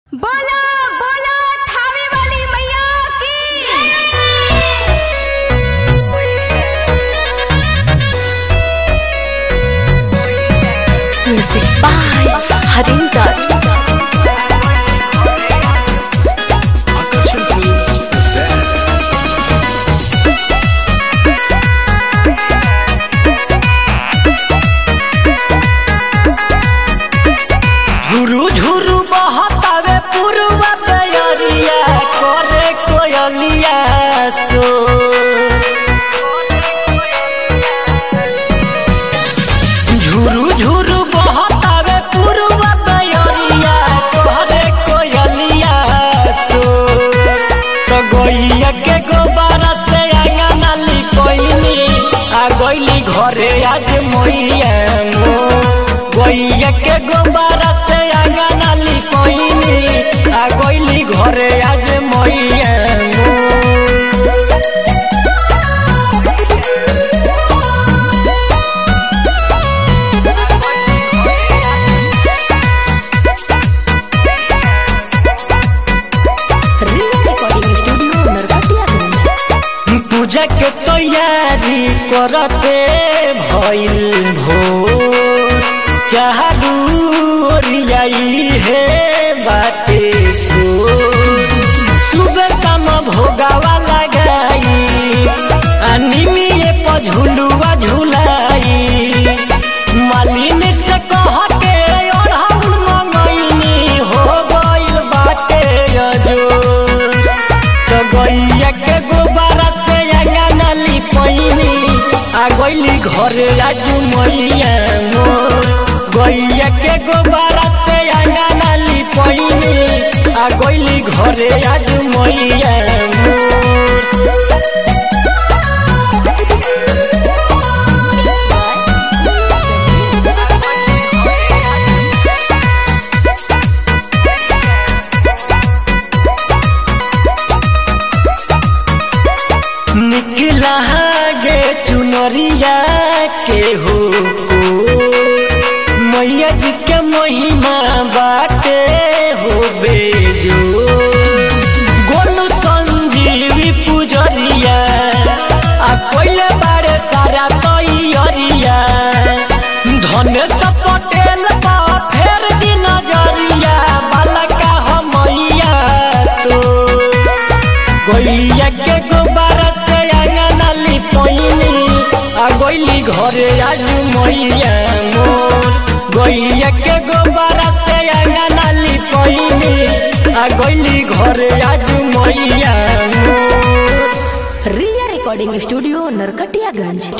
बोला बोला थावे वाली मैया की Music by Harinder. Akasha Films present झुरु झुरु बहतावे पूर्व तैयारिया करे कोयलिया सो झुरु झुरु बहतावे पूर्व तैयारिया करे कोयलिया सो तो गइया के गोबारा से आंगना लिपइनी आ गइली घरे आज मोइया मो गइया के गोबारा से आंगना लिपइनी आ गइली घरे आज मोइया मो Rinder Recording Studio, Narkatiyaganj. पूजा के तैयारी करते भइल भोर चाहरू ओरियाई हे बाटे सो सुबह शाम भोगावा लगाई अनिमिए पर झुलुआ झुलाई मालिन से कह के ओढ़ाउल मंगैनी हो गइल बाटे अजोर तो गैया के गोबारा से अंगना लिपैनी आ गइली घरे आज मैया मोर गैया के गोबारा से अंगना लिपैनी आ गइली घरे आज मैया मोर निकला गे चुनरिया के हो मैया जी के महिमा बाटे हो बेजो गोलू संजीवी पुजरिया आ कोइले बारे सारा तैयारिया धनेश पटेल बा फेर दी नजरिया बालका हम मैया तो गैया के गोबारा से अंगना लिपैनी आ गइली घरे आज मैया मोर गैया के गोबारा से अंगना लिपैनी आ गइली घरे आज मैया मोर Rinder Recording Studio, Narkatiyaganj.